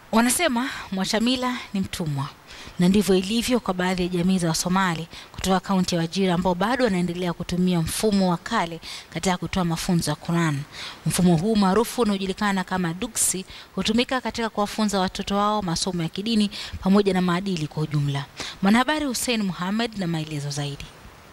Wanasema mwacha mila ni mtumwa, na ndivyo ilivyo kwa baadhi ya jamii za Wasomali kutoka kaunti ya Wajir ambao bado wanaendelea kutumia mfumo wa kale katika kutoa mafunzo ya Quran. Mfumo huu maarufu unaojulikana kama duksi hutumika katika kuwafunza watoto wao masomo ya kidini pamoja na maadili kwa ujumla. Mwanahabari Hussein Muhammad na maelezo zaidi.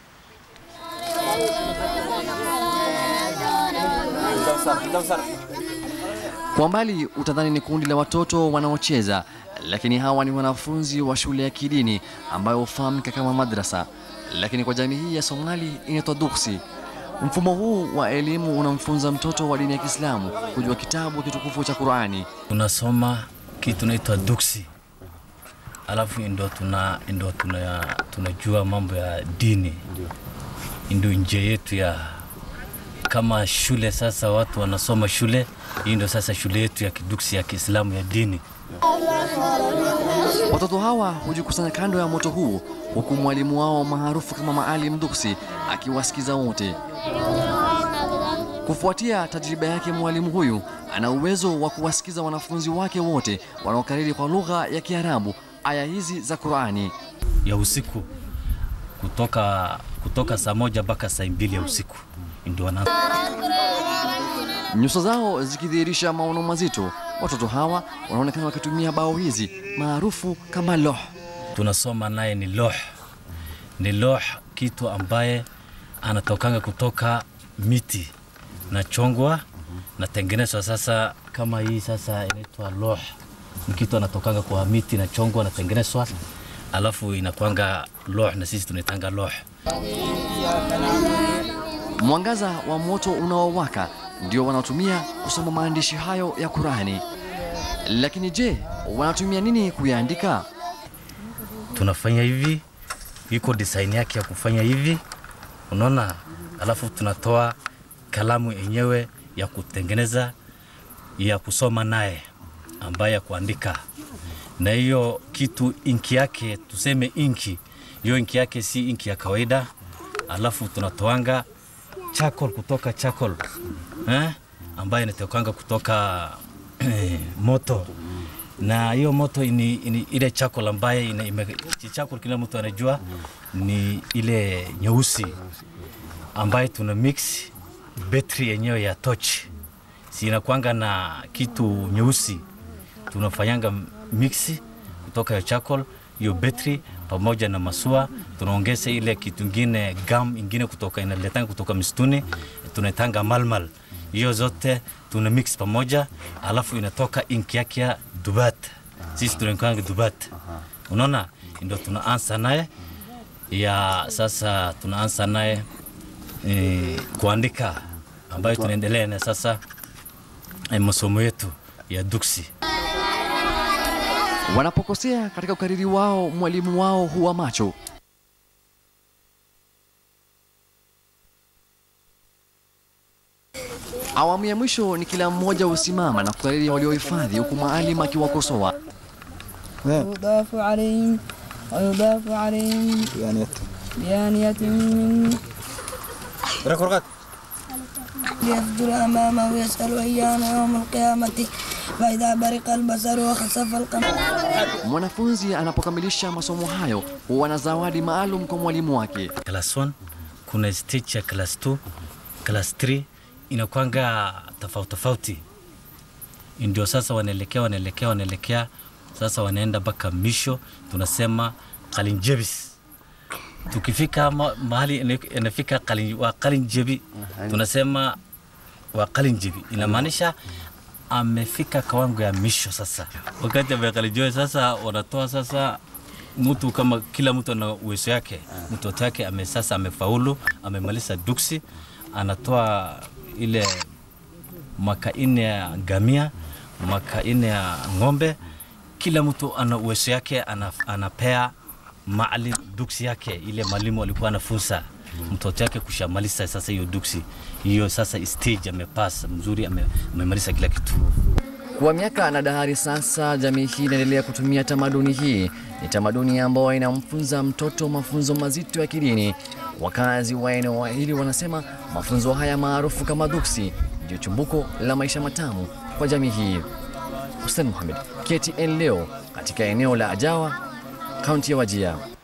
Kwa mbali utadhani ni kundi la watoto wanaocheza, lakini hawa ni wanafunzi wa shule ya kidini ambayo hufahamika kama madrasa, lakini kwa jamii hii ya Somali inaitwa duksi. Mfumo huu wa elimu unamfunza mtoto wa dini ya Kiislamu kujua kitabu kitukufu cha Qurani. tunasoma kitu naitwa duksi, alafu ndo tuna ndo tuna tunajua mambo ya dini, ndio njia yetu ya kama shule. Sasa watu wanasoma shule hii, ndo sasa shule yetu ya kiduksi ya Kiislamu ya dini. Watoto hawa hujikusanya kando ya moto huu, huku mwalimu wao maarufu kama Maalim Duksi akiwasikiza wote. Kufuatia tajriba yake, mwalimu huyu ana uwezo wa kuwasikiza wanafunzi wake wote wanaokariri kwa lugha ya Kiarabu aya hizi za Qurani. ya usiku kutoka kutoka saa moja mpaka saa mbili ya usiku ndio wana Nyuso zao zikidhihirisha maono mazito. Watoto hawa wanaonekana wakitumia bao hizi maarufu kama loh. tunasoma naye ni loh, ni loh, kitu ambaye anatokanga kutoka miti na chongwa na tengenezwa. Sasa kama hii sasa inaitwa loh, ni kitu anatokanga kwa miti na chongwa na tengenezwa, alafu inakwanga loh na sisi tunaitanga loh. Mwangaza wa moto unaowaka ndio wanaotumia kusoma maandishi hayo ya Qurani. Lakini je, wanatumia nini kuyaandika? tunafanya hivi, iko design yake ya kufanya hivi, unaona. Alafu tunatoa kalamu yenyewe ya kutengeneza ya kusoma naye, ambaye ya kuandika na hiyo kitu inki yake, tuseme inki hiyo, inki yake si inki ya kawaida. Alafu tunatoanga charcoal kutoka charcoal eh, ambayo inatokanga kutoka moto na hiyo moto ni, ni ile charcoal ambaye ina, ime, charcoal kila mtu anajua ni ile nyeusi ambaye tuna mix betri yenyewe ya torch, si inakwanga na kitu nyeusi, tunafanyanga mix kutoka ya charcoal hiyo betri pamoja na masua, tunaongeza ile kitu ingine gum ingine kutoka inaletanga kutoka msituni, tunaitanga malmal. Hiyo zote tuna mix pamoja, alafu inatoka inki yake ya dubat. Sisi tunaitanga dubat, unaona, ndio tunaanza naye ya sasa, tunaanza naye e, kuandika ambayo tunaendelea na sasa e, masomo yetu ya duksi. Wanapokosea katika ukariri wao, mwalimu wao huwa macho. Awamu ya mwisho ni kila mmoja husimama na kukariri waliohifadhi, huku maalim akiwakosoa. يضاف عليهم ويضاف عليهم بآنية من ليفجر أمامه ويسأل أيان يوم القيامة فإذا برق البصر وخسف القمر Mwanafunzi anapokamilisha masomo hayo huwa na zawadi maalum kwa mwalimu wake. class 1 kuna stage ya class 2 class 3 inakwanga tofauti tofauti, ndio sasa wanaelekea wanaelekea wanaelekea sasa wanaenda mpaka misho, tunasema kalinjebis. Tukifika ma, mahali ina- inafika kalin, wa kalinjebi tunasema wa kalinjebi, inamaanisha amefika kawango ya misho. Sasa wakati amekalinjebi, sasa wanatoa sasa mtu kama kila mtu ana uwezo yake. Mtoto wake ame sasa amefaulu, amemaliza duksi, anatoa ile mwaka ine ya gamia, mwaka ine ya ng'ombe. Kila mtu ana uwezo yake, ana, anapea maalim duksi yake, ile mwalimu alikuwa anafunza mtoto yake kushamaliza sasa hiyo duksi hiyo, sasa stage amepass mzuri, ame- amemaliza kila kitu. Kwa miaka na dahari sasa, jamii hii inaendelea kutumia tamaduni hii. Ni tamaduni ambayo inamfunza mtoto mafunzo mazito ya kidini. Wakazi wa eneo hili wanasema mafunzo haya maarufu kama duksi ndio chumbuko la maisha matamu kwa jamii hii. Hussein Mohamed, KTN leo katika eneo la Ajawa, kaunti ya Wajia.